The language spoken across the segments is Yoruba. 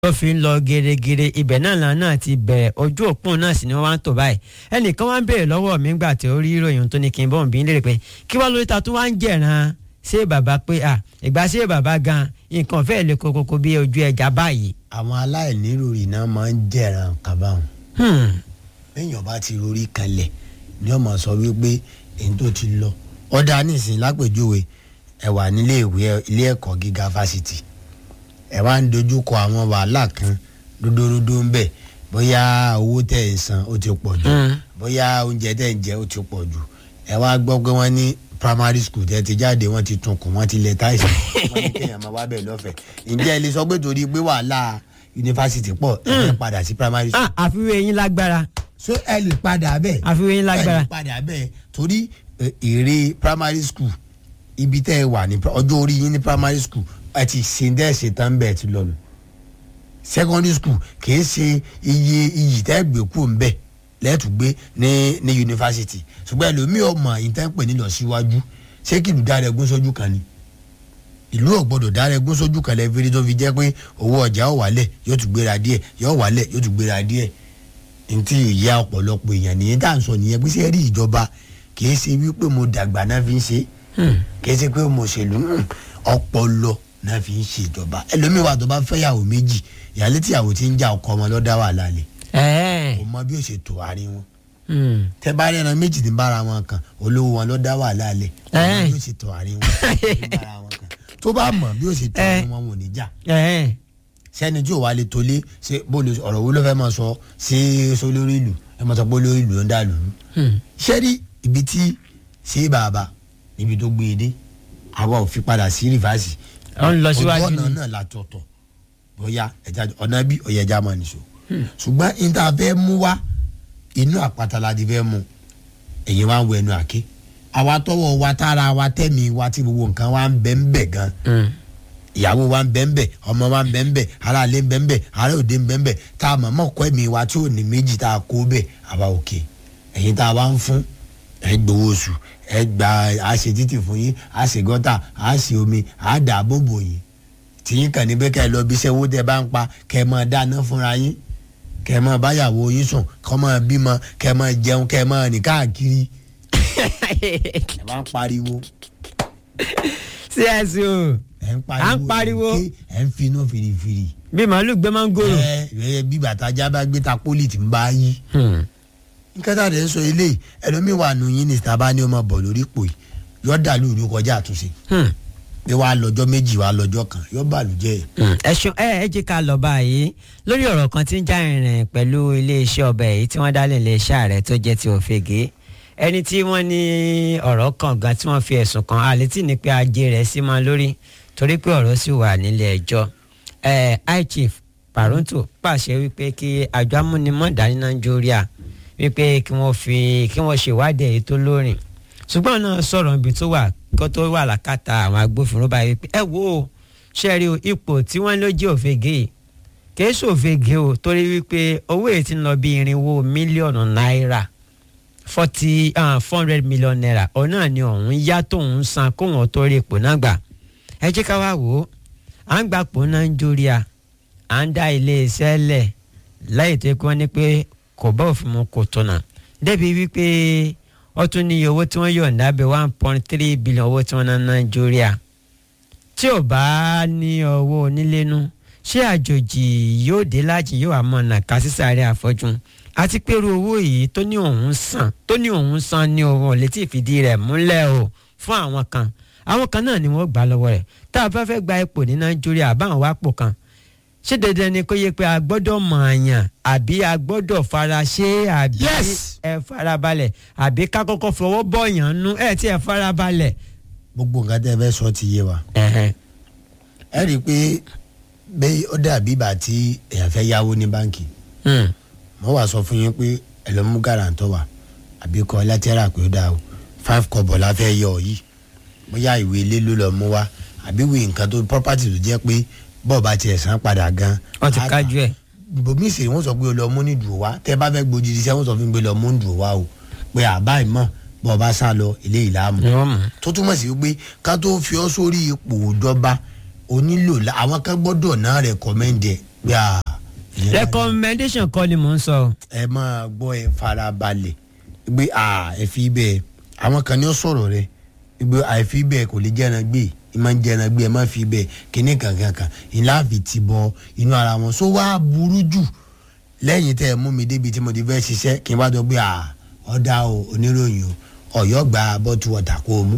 tó fi ń lọ gèrègèrè ibẹ̀ náà làwọn náà ti bẹ̀rẹ̀ ojú òpó náà sì ni wọ́n wá ń tò báyìí ẹnìkan wá ń béèrè lọ́wọ́ mi ńgbà tí ó rí ìròyìn tó ní kí n bọ̀ ń bí lérè pé kí wá lórí ta tó wá ń jẹ̀ràn ṣé bàbá pé à ìgbà ṣé bàbá gan nǹkan fẹ́ẹ́ lè kokoko bí ojú ẹja báyìí. àwọn aláìníròrí náà máa ń jẹ̀ràn kábàáhùn lẹ́yìn ọba ti rorí kanlẹ̀ ni ọmọ sọ wípé èyí tó ti lọ ọ̀dà nísìnyí lápèjúwe ẹ wà nílé ìwé ilé ẹ̀kọ́ gíga fásitì ẹ wá ń dojú kọ àwọn wàhálà kan dúdúrúdú ń bẹ bóyá owó tẹ̀ ń san ó ti pọ̀ jù bóyá oúnjẹ tẹ̀ ń jẹ ó ti pọ̀ jù ẹ wá gbọ́ pé wọ́n ní primary school tẹ́ ti jáde wọ́n ti tún kùn wọ́n ti lẹ̀ táìsì wọ́n ní kéèyàn máa wá bẹ̀ lọ́fẹ̀ẹ́ ǹjẹ́ ẹ lè sọ pé torí pé wàhálà yunifásitì pọ̀ ẹ fẹ́ padà sí primary school Ah, àfiwé yín lágbára so ẹ lè padà bẹ́ẹ̀ àfiwé yín lágbára. ẹ lè padà bẹ́ẹ̀ torí ẹ, èrè primary school ibi tẹ́ ẹ wà ní pri- ọjọ́ orí yín ní primary school ẹ ti ṣe ń dẹ́ ṣe tán bẹ́ẹ̀ ti lọ́nu secondary school kì í ṣe iye iyì tẹ́ ẹ gbé kú ń bẹ̀ lẹ́ẹ̀tù gbé ní ní yunifásitì ṣùgbọ́n ẹlòmíì ọmọ yìí tẹ́ ń pè ní lọ síwájú ṣé kí ìlú dára ẹgún sójú kan ni ìlú ò gbọdọ̀ dára ẹgún sójú kan lẹ́ẹ̀fẹ́rẹ́ tó fi jẹ́ pé owó ọjà ó wálẹ̀ yóò tún gbéra díẹ̀ yóò wálẹ̀ yóò tún gbéra díẹ̀ ntí ìyá ọ̀pọ̀lọpọ̀ èèyàn nìyẹn tá à ń sọ nìyẹn pé ṣé rí ìjọba kì í ṣe wípé mo dàgbà náà fi ń ṣe kì í ṣe pé mo ṣèlú hmm, ọpọlọ náà fi ń ṣe ìjọba ẹlòmíín wà tó bá fẹ́yàwó méjì ìyálé tíyàwó ti ń já ọkọ ọmọ lọ́dá wà lálẹ́ ẹ̀ẹ́ kò mọ bí ó ṣe tò àárín wọn hmm. tẹ bá rẹ́ran méjì ní bára wọn kan olówó wọn lọ́dá wà lálẹ́ kò mọ Eh. bí ó ṣe tò àárín wọn ní bára wọn kan tó bá mọ̀ bí ó ṣe tò Eh. àárín wọn wọn ò ní jà ẹ̀ẹ́ sẹ́ni tí ò wá lè tolé ṣe bóòlù ọ̀rọ̀ wo ló fẹ́ máa sọ sí sólórí ìlú ẹ máa sọ pé olórí ìlú ló ń dà lù ú. Hmm. ṣé rí ibi tí ṣé bàbá níbi tó gbé e dé àwa ò fi padà sí rìfáàsì. Ó ń lọ síwájú ojú ọ̀nà ni. náà la tọ̀tọ̀ bóyá ẹja ọ̀nà bí ọ̀yẹ̀ ẹja máa nìṣó. ṣùgbọ́n níta fẹ́ mú wá inú àpáta la ti fẹ́ mú èyí wá ń wọ ẹnu àké àwa tọwọ́ wa tára wa tẹ́mi wa tí gbogbo nǹkan wa ń bẹ́ ń bẹ̀ gan Hmm. ìyàwó wa ń bẹ́ ń bẹ̀ ọmọ wa ń bẹ́ ń bẹ̀ aráàlú ń bẹ́ ń bẹ̀ ará òde ń bẹ́ ń bẹ̀ tá a mọ̀ mọ́ kọ́ ẹ̀mí wa tí ò ní méjì tá a kó bẹ̀ àwa òkè ẹ̀yin tá a wá ń fún ẹ gbowó oṣù ẹ gba a ṣe títì fún yín a ṣe gọ́tà a ṣe omi a dà á bòbò yín tìyín kàn ní pé kẹ́ ẹ lọ bí iṣẹ́ owó tẹ́ bá ń pa kẹ́ ẹ máa dáná fúnra yín kẹ́ ẹ máa báyàwó yín sùn kọ́ máa bímọ kẹ́ ẹ máa jẹun kẹ́ ẹ máa rìn káàkiri ẹ bá ń pariwo sí ẹ̀sìn o ẹ ń À ń pariwo. ẹ ń ké, ẹ ń finú firifiri bí màálù gbé mángòrò. ẹ ẹ bí bàtà jábá gbé ta pólì tí ń bá yí. Hmm. nǹkan tá a lè sọ eléyìí ẹlòmíín wà nù yín ní sábà ní ọmọ bọ̀ lórí ipò yìí yọ dàlú ìlú kọjá àtúnṣe Hmm. bí wàá lọ́jọ́ méjì wàá lọ́jọ́ kan yọ bàlùjẹ́ ẹ̀. Hmm. ẹ ṣeun ẹ ẹ jẹ́ ká lọ báyìí lórí ọ̀rọ̀ kan tí ń já ìrìn pẹ̀lú iléeṣẹ́ ọbẹ̀ yìí tí wọ́n dálé iléeṣẹ́ ààrẹ tó jẹ́ ti òfegè ẹni tí wọ́n ní ọ̀rọ̀ kan gan tí wọ́n fi ẹ̀sùn kan àlétí ní pé ajé rẹ̀ sí máa lórí torí pé ọ̀rọ̀ sì wà nílé ẹjọ́ ẹ high chief Paronto pàṣẹ wípé kí àjọ amúnimọ̀dá ní Nàìjíríà wípé kí wọ́n fi kí wọ́n ṣèwádìí èyí tó lórin ṣùgbọ́n náà sọ̀rọ̀ ibi tó wà kó tó wà lákàtà àwọn agbófinró báyìí pé ẹ wo ṣe rí o ipò tí wọ́n ló jẹ́ òfegè yìí kìí ṣòfegè o torí wípé owó èyí ti ń lọ bí irinwó mílíọ̀nù náírà forty four hundred million naira òun náà ni òun yá tóun san kóun tó rí ipò náà gbà ẹ jẹ́ ká wá wò ó à ń gbapò Nàìjíríà à ń dá ilé iṣẹ́ lẹ̀ láì tó kí wọ́n ní pé kò bá òfin mu kò tọ̀nà débi wípé ó tún ní iye owó tí wọ́n yọ̀ǹda bẹ̀ one point three billion owó tí wọ́n ná Nàìjíríà tí ò bá ní owó onílénú ṣé àjòjì yóò dé láti yóò àmọ́ nàka sísàárẹ̀ àfọ́jú àti pẹ̀lú owó yìí tó ní òun san tó ní òun san ní òun ò lè tí ì fìdí rẹ̀ múlẹ̀ o fún àwọn kan àwọn kan náà ni wọ́n gbà lọ́wọ́ rẹ̀ tá a bá fẹ́ gba ipò ní Nàìjíríà àbáwọn wá pò kan ṣé dandan ni kó yẹ pé a gbọ́dọ̀ mọ̀ àyàn àbí a gbọ́dọ̀ fara ṣe àbí Yes. ẹ farabalẹ̀ àbí ká kọ́kọ́ fọwọ́ bọ̀yàn nú ẹ tí ẹ farabalẹ̀. gbogbo nǹkan tẹ́ ẹ fẹ́ sọ ti yé wa Ẹ̀hẹ̀n. ẹ rí i pé bẹ́ẹ̀ ó dàbí ìgbà tí èèyàn fẹ́ yáwó ní báǹkì Hmm. mo wá sọ fún yín pé ẹ lọ mú gàràǹtọ̀ wá àbí kọ́ lẹ́tẹ́rà pé ó dáa o five kọ́bọ̀ la fẹ́ yọ ọ yìí bóyá ìwé ilé ló lọ mú wá àbí ìwé nǹkan tó property tó jẹ́ pé bọ́ọ̀ bá tiẹ̀ san padà gan. wọ́n ti á kájú ẹ̀. bòmí ìsèré wọn sọ pé o lọ mú ní dùn wá tẹ bá fẹ́ gbòjì iṣẹ́ wọn sọ fún mi pé lọ mú ní dùn wá o pé àbá ìmọ̀ bọ́ọ̀ bá sá lọ ilé ìlàmù ni wọ́n mọ̀. tó túmọ̀ sí wípé ká tó fi ọ́ sórí ipò ìjọba o nílò la- àwọn kan gbọ́dọ̀ náà rẹ̀kọ́mẹ́ndì ẹ̀ bí a. ìyẹn láti- recommendation kọ́ ni mò ń sọ. ẹ máa gbọ́ ẹ farabalẹ̀ gbé a ẹ fi bẹ́ẹ̀ àwọn kan ní ó sọ̀rọ̀ rẹ gbé àìfi bẹ́ẹ̀ kò lè jẹ́ran gbé ẹ máa ń jẹ́ran gbé ẹ máa fi bẹ́ẹ̀ kíní kankan kan ìlà fi ti bọ inú ara wọn so wá burú jù lẹ́yìn tẹ́ ẹ mú mi débi tí mo ti fẹ́ ṣiṣẹ́ kí n bá dọ̀ gbé a ọ̀dà o oníròyìn o ọ̀yọ́ gba bọ́tù wọ̀tà kó o mú.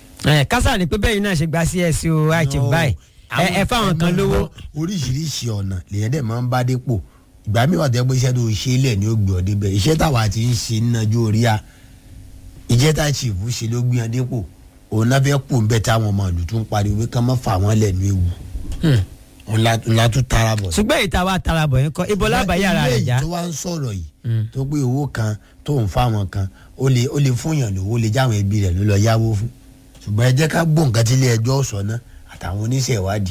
ẹ kásá ni pé bẹ́ẹ̀ yìí náà ṣe gba csu àìtì No, báyìí ẹ ẹ fáwọn kan ẹ máa lówó. mọ oríṣiríṣi ọ̀nà lèyẹn dẹ̀ máa ń bá dépò ìgbà mi wà tẹ́ pé iṣẹ́ tó ṣe é lẹ̀ ni ó gbé ọ débẹ̀ iṣẹ́ táwa ti ń ṣe nínájú orí a ìjẹ́ tá chief ṣe ló gbé ọ dépò òun náà fẹ́ pò ń bẹ̀ táwọn ọmọ ìlú tún pariwo pé ká má fà wọ́n lẹ̀ ní ewu Hmm. òun la- òun la tún tara bọ̀. ṣùgbọ́n ìta wa tara bọ̀ yín kọ́ ibo lábàá yàrá ilé rẹ̀ yìí já. tó wá ń sọ̀rọ̀ yìí Mm. tó pé owó kan tó ń fáwọn kan ó lè ó lè fúnyàn lówó ó lè jáwọn ẹbí rẹ̀ ló lọ yáwó fún ṣùgbọ́n ẹ jẹ́ ká gbọ́ nǹkan tí ilé ẹjọ́ sọ náà àtàwọn oníṣẹ́ ìwádìí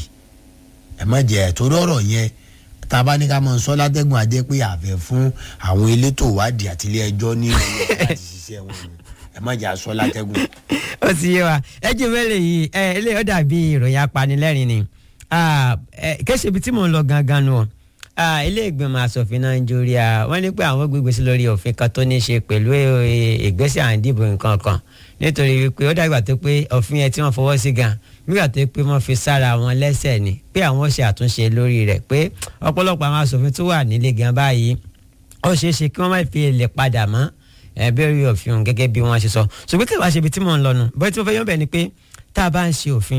ẹ má jẹ́ ẹ̀ torí ọ̀rọ̀ yẹn tá a bá ní ká máa sọ látẹ́gùn ajẹ́ pé àfẹ́ fún àwọn elétò ìwádìí àti ilé ẹjọ́ ní ìrọ̀lẹ́ láti ṣiṣẹ́ wọn ni ẹ má jẹ́ àsọ látẹ́gùn. ó ti yé wa ẹ jí mẹ́lẹ̀ yìí ẹ ilé ó dàbí ìròyìn apanilẹ́rìn ni Ah, ẹ, kéṣe ibi tí mò ń lọ gangan nù ọ́ Ah, ilé ìgbìmọ̀ asòfin nàìjíríà wọ́n ní pé àwọn gbégbé sí lórí òfin kan tó ní í ṣe pẹ̀lú eh, ìgbésẹ̀ à ń dìbò nǹkan kan nítorí wípé ó dàgbà tó pé òfin yẹn tí wọ́n fọwọ́ sí gan nígbà tó pé wọ́n fi sára wọn lẹ́sẹ̀ ni pé àwọn ṣe àtúnṣe lórí rẹ̀ pé ọ̀pọ̀lọpọ̀ àwọn asòfin tó wà nílé gan báyìí ó ṣeé ṣe kí wọ́n má fi lè padà mọ́ ẹ bẹ́ẹ̀ òfin òun gẹ́gẹ́ bí wọ́n ṣe sọ ṣùgbọ́n kí wàá ṣe ibi tí mò ń lọ nù bóyá tí mo fẹ́ yọ̀ bẹ́ẹ̀ ni pé tá a bá ń ṣe òfin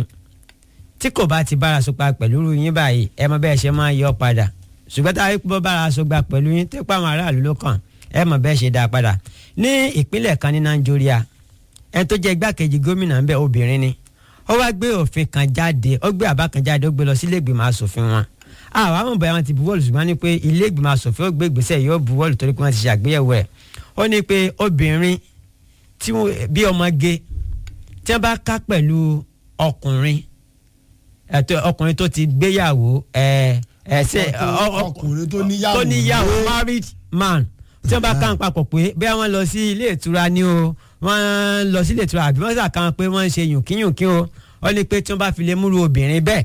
tí kò bá ti bára so pa pẹ̀lú irú yín báyìí ẹ mọ bẹ́ẹ̀ ṣe máa yọ padà ṣùgbọ́n tá a rí pọ́ bára so gba pẹ̀lú yín tí pàmò aráàlú ló kàn ẹ mọ bẹ́ẹ̀ ṣe dá a padà ní ìpínlẹ̀ kan ní nàìjíríà ẹ tó jẹ́ igbákejì gómìnà ń bẹ obìnrin ni ó wá gbé òfin kan jáde ó gbé àbá kan jáde ó gbé lọ sí ilé ìgbìmọ̀ asòfin wọn àwọn àwọn bẹ̀rẹ̀ wọn ti buwọ́lù ṣùgbọ́n ní pé ilé ìgbìmọ̀ asòfin ó gbé ìgbésẹ̀ yóò buwọ́lù torí pé wọ́n ti ṣàgbéyẹ̀wò ẹ̀ ó ní pé obìnrin tí wọ́n- bí ọmọge tí wọ́n bá ká pẹ̀lú ọkùnrin ẹ̀tọ́ ọkùnrin tó ti gbéyàwó ẹ̀ ẹ̀ ṣe ọ- ọ- ọkùnrin tó níyàwó tó níyàwó lé. married man tí wọ́n bá ká ń papọ̀ pé bí wọ́n lọ sí ilé ìtura ni o wọ́n lọ sí ilé ìtura àbí wọ́n sàkàn pé wọ́n ń ṣe yùnkíyùnkín o wọ́n ní pé tí wọ́n bá fi lè múru obìnrin bẹ́ẹ̀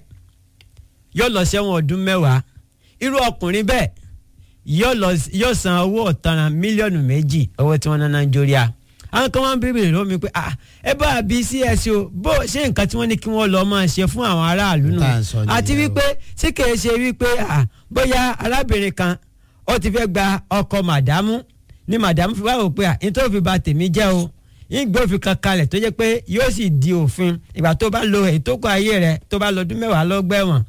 yóò lọ sẹ́wọ̀n ọdún mẹ́wàá irú ọkùnrin bẹ́ẹ̀ yóò lọ yóò san owó ọ̀tanràn mílíọ̀nù méjì owó tí wọ́n ná nàìjíríà àwọn kan wọ́n ń bèrè lọ́wọ́ mi pé ah ẹ bá a bí cso bó ṣe nǹkan tí wọ́n ní kí wọ́n lọ máa ṣe fún àwọn aráàlú nù Tá à ń sọ nìyẹn àti o. wípé tí kìí ṣe wípé ah bóyá arábìnrin kan ó ti fẹ́ gba ọkọ màdámù ni màdámù fi wá wò pé ah nítorí fi ba tèmi jẹ́ o ìgbé òfin kan kalẹ̀ tó jẹ́ pé yóò sì di òfin ìgbà tó bá lo èyí tó kọ ayé rẹ̀ tó bá lo ọdún mẹ́wàá lọ́gbẹ̀wọ̀n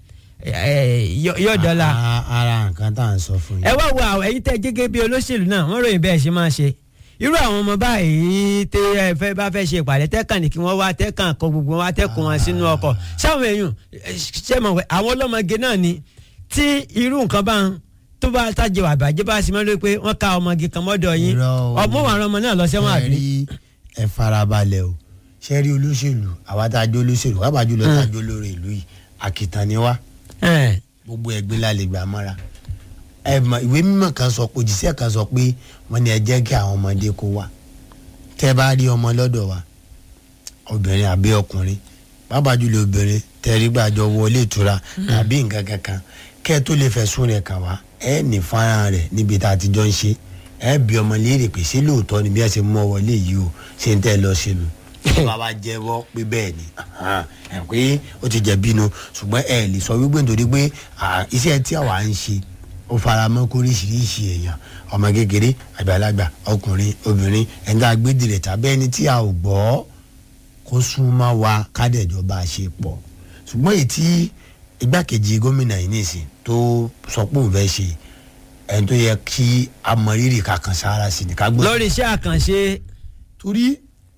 yóò dọ́là A- ara nǹkan tá à ń sọ fún ẹ yín. wá wo àwọn ẹ̀yin tẹ́ gẹ́gẹ́ bí olóṣèlú náà wọ́n ròyìn bẹ́ẹ̀ ṣe máa ṣe irú àwọn ọmọ báyìí tẹ ẹ fẹ́ bá fẹ́ ṣe ìpàdé tẹkàn ní kí wọ́n wá tẹkàn kọ gbogbo wọn tẹkùn wọn sínú ọkọ̀ sáwọn èèyàn ẹ, ṣe mọ̀ pé àwọn ọlọ́mọge náà ni tí irú nǹkan bá ń tó bá tàjẹ wà bàjẹ́ bá sì máa ń lóye pé wọ́n ká ọmọge kan mọ́dọ̀ yín Irọ́ o. ọmọ àwọn ọmọ náà lọ sẹ́wọ̀n Ṣé àbí. rí ẹ farabalẹ̀ o ṣe rí olóṣèlú àwa tá a jẹ́ olóṣèlú wàá bàjú lọ tá a jẹ́ olórí ìlú yìí àkìtàn ni wá Ẹ̀, gbogbo ẹgbẹ́ la lè gbà mọ́ra ẹ mọ ìwé mímọ́ kan sọ pé òjíṣẹ́ kan sọ pé wọ́n ní ẹ jẹ́ kí àwọn ọmọdé kó wá tẹ́ bá rí ọmọ lọ́dọ̀ wa obìnrin àbí ọkùnrin pàápàá jùlọ obìnrin tẹ́rí gbàjọ wọlé ìtura tàbí nǹkan kankan kẹ́ ẹ tó lè fẹ̀sùn rẹ̀ kàn wá ẹ ní fọ́nrán rẹ̀ níbi tá a ti jọ ń ṣe ẹ bí ọmọ léèrè pé ṣé lóòótọ́ ni bí ẹ ṣe mú ọ wọlé yìí o ṣe ń tẹ́ ẹ lọ sínú bàbá jẹ́wọ́ pé bẹ́ẹ̀ ni ahan, ẹ pé ó ti jẹ̀bi nu ṣùgbọ́n ẹ lè sọ wípé nítorí pé à, iṣẹ́ tí àwa ń ṣe ó fara mọ́ kóríṣiríṣi èèyàn ọmọ kékeré àgbàlagbà ọkùnrin obìnrin ẹni tá a gbé dìrẹ̀ tàbí ẹni tí a ò gbọ́ kó súnmọ́ wa kádẹ́jọba ṣe pọ̀ ṣùgbọ́n èyí tí igbákejì gómìnà yìí nìsín tó sọ pé òun fẹ́ ṣe ẹni tó yẹ kí a mọ rírì kankan sára sí ni ká gbọ́. lórí iṣẹ́ àkànṣe torí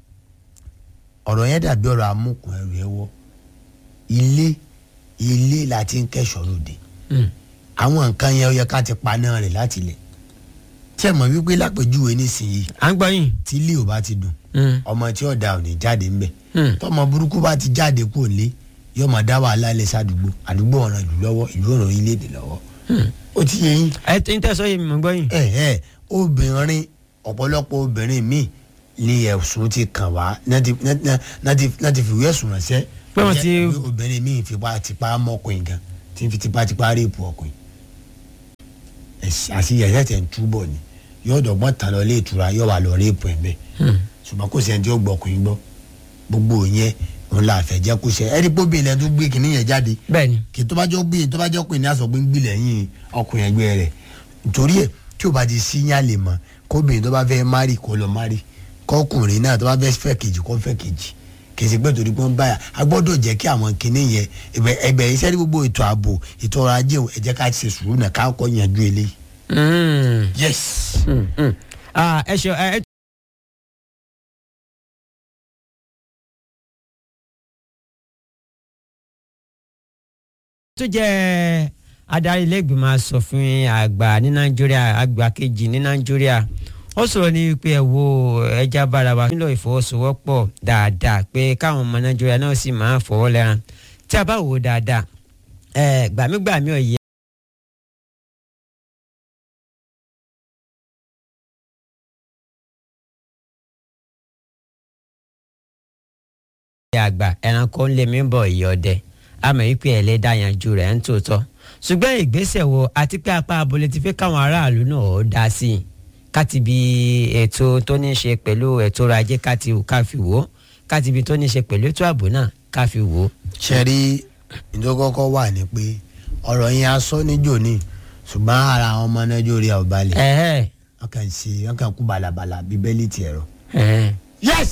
ọ̀rọ̀ yẹn dàbí ọ̀rọ̀ amúkùn ẹrù ẹ wọ́ ilé ilé la ti ń kẹ́sọ̀ lóde Mm. àwọn nǹkan yẹn ó yẹ ká ti paná rẹ̀ láti lẹ̀ tí ẹ mọ̀ wípé lápèjúwe nísìnyí à ń gbọ́ yín. tí ilé ò bá ti dùn Mm. ọmọ tí ọ̀dà ò ní jáde ńbẹ̀ Mm. tọmọ burúkú bá ti jáde kúrò lé yóò máa dá wàhálà lẹ̀ sádùúgbò àdúgbò ọ̀ràn jù lọ́wọ́ ìlú ọ̀ràn orílẹ̀-èdè lọ́wọ́ ó ti yẹ yín ẹ tí ń tẹ̀sọ́ yìí mọ̀ ń gbọ́ yín. ẹ ẹ obìnrin ọ̀pọ̀lọpọ̀ obìnrin míì ní ẹ̀sùn ti kàn wá náà ti- náà- náà ti- náà ti fìwé ẹ̀sùn ránṣẹ́ Pé wọ́n ti- Jẹ́ obìnrin míì fipá tipa mọ́kùnrin gan tí ń fi tipa tipa réèpù ọkùnrin àṣìyẹ ẹ̀sẹ̀ ń túbọ̀ ni yóò dọ̀gbọ́n tán lọ ilé ìtura yóò wà lọ réèpù ẹ̀ bẹ́ẹ̀ ṣùgbọ́n kò sẹ́ni tí ó gbọ́kùnrin gbọ́ gbogbo yẹn òun la fẹ́ jẹ́ kó ṣe ẹni pé obìnrin lẹ́nu tó gbé kìnìún yẹn jáde bẹ́ẹ̀ni kì í tó bá jọ gbé tó bá jọ pé ní aṣọ pé ń gbé lẹ́yìn ọkùnrin ẹgbẹ́ rẹ̀ nítorí ẹ̀ tí o bá ti sí yàn lè mọ̀ kóbìnrin tó bá fẹ́ márì kó lọ márì kọkùnrin náà tó bá fẹ́ fẹ́ kejì kó fẹ́ kejì kì í ṣe pé torí pé ń báyà a gbọ́dọ̀ jẹ́ kí àwọn kìnìún yẹn ẹgbẹ́ ẹgbẹ́ iṣẹ́ ní gbogbo ètò ààbò ètò ọrọ̀ ajé ẹ jẹ́ ká ṣe sùúrù náà ká kọ́ yanjú eléyìí. Mm. yes. Mm, mm. Ah, ẹ ṣe ẹ tó jẹ́ adarí ilé-ìgbìmọ̀ asòfin àgbà ní nàìjíríà àgbà kejì ní nàìjíríà ó sọ̀rọ̀ ní pé ẹ wo ẹja bára wa nílò ìfọwọ́sowọ́pọ̀ dáadáa pé káwọn ọmọ nàìjíríà náà sì máa fọwọ́ lẹ́ran tí a bá wò ó dáadáa ẹ gbàmígbàmí ọ̀yẹ́. àgbà ẹranko ń lé mi bọ̀ ìyọ̀dẹ àmọ́ wípé ẹlẹ́dà yanjú rẹ̀ ń tòótọ́ ṣùgbọ́n ìgbésẹ̀ wo àti pé apá abúlé ti fẹ́ káwọn aráàlú náà ó dá sí i káti bí ètò tó ní í ṣe pẹ̀lú ètò ọrọ̀ ajé káti ká fi wò ó káti bí tó ní í ṣe pẹ̀lú ètò ààbò náà ká fi wò ó. ṣe rí ìdókòkò wà ní pé ọ̀rọ̀ yẹn aṣọ níjò ní ṣùgbọ́n ara àwọn ọmọ nàìjíríà ò balẹ̀ ẹ̀hẹ́ wọ́n kàn ṣe wọ́n kàn kú balabala bíi bẹ́lí ti ẹ̀rọ. ẹ̀hẹ́ yes.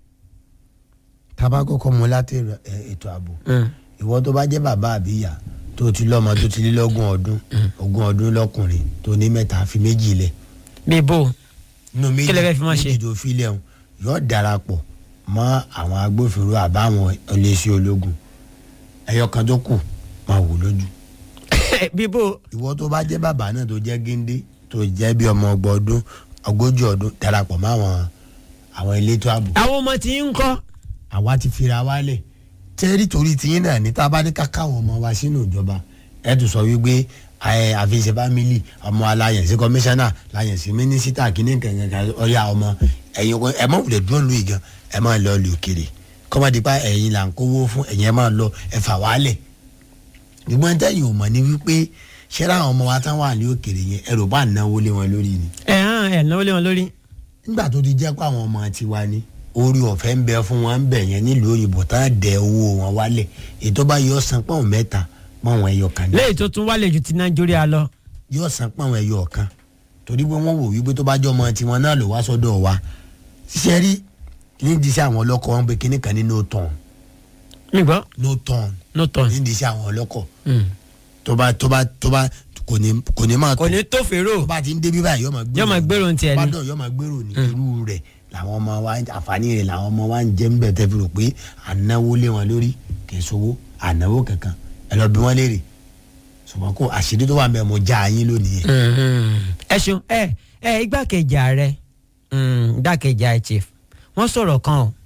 tábà kọ́kọ́ mu láti ẹ- ẹ- ètò ààbò mm, ìwọ tó bá jẹ́ bàbá àbíyá tó ti lọ́mọ tó ti lé lọ́gùn ọdún ogún ọdún lọ́kùnrin tó ní mẹ́ta fi méjì lẹ̀ bí bò nínú méjì Kí lẹ fẹ́ fi máa ṣe? méjì tó fi lẹ̀ hùn yóò darapọ̀ mọ́ àwọn agbófinró àbáwọn iléeṣẹ́ ológun ẹyọ kan tó kù máa wò lójú bí bò ìwọ tó bá jẹ́ bàbá náà tó jẹ́ géńdé tó jẹ́ bí ọmọ ọgbọ̀n ọdún ogójì ọdún darapọ̀ mọ́ àwọn àwọn elétò ààbò àwọn ọmọ tí ń kọ́ àwa ti fira wálẹ̀ tẹ́rí torí tiyín náà ní tá a bá ní ká káwọn ọmọ wa sínú ìjọba ẹ tún sọ wípé ẹ àfihàn fámìlì ọmọ aláyẹ̀nsí kọmíṣánná láyẹ̀nsí mínísítà kínní kankan ọ̀yà ọmọ ẹ̀yin ọkọ ẹ má wulẹ̀ dúró lu ìgan ẹ má lọ lù òkèrè kọ́mọdépa ẹ̀yin là ń kówó fún ẹ̀yin ẹ má lọ ẹ fà wálẹ̀ ìgbọ́n tẹ́yìn ò mọ̀ ní wípé ṣẹ́ra àwọn ọmọ wa tán wà ní òkèrè yẹn ẹ̀rọ bá náwó lé wọn lórí ni ẹ̀ hàn ẹ̀ náwó lé wọn lórí. nígbà tó ti jẹ́ pé àwọn ọmọ tiwa ni orí ọ̀fẹ́ ń bẹ fún wọn ń bẹ̀ yẹn nílùú òyìnbó tán dẹ owó wọn wálẹ̀ ètò bá yọ san pọ́n mẹ́ta pọ́n ẹyọ kan ní léyìí tó tún wálé ju ti nàìjíríà lọ. yọ san pọ́n ẹyọ kan torí pé wọ́n wò wípé tó bá jọ ọmọ tiwọn náà ló wá sọ́dọ̀ wa ṣiṣẹ́ rí ní ìdí sí àwọn ọlọ́kọ̀ wọn pé kíní kan ní no turn mi gbọ́ no turn no turn. ní ìdí sí àwọn ọlọ́kọ̀ Mm. tó bá tó bá tó bá kò ní kò ní máa kò ní tó tó fèrò bá ti ń débi báyìí yóò máa gbèrò yóò máa gbèrò ní tiẹ̀ ni. bàdàn yóò máa gbèrò ní irú rẹ̀ làwọn ọmọ wa àǹfààní rẹ̀ làwọn ọmọ wa ń jẹ́ ń bẹ̀ tẹ́ fi rò pé ànáwó lé wọn lórí kì í sowó ànáwó kankan ẹ lọ bí wọ́n léèrè ṣùgbọ́n kó àṣírí tó wà ń bẹ̀ mo já yín lónìí yẹn. ẹ ṣeun ẹ ẹ igbákejì ààrẹ mm, igbákejì ààrẹ chief wọ́n sọ̀rọ̀ kan o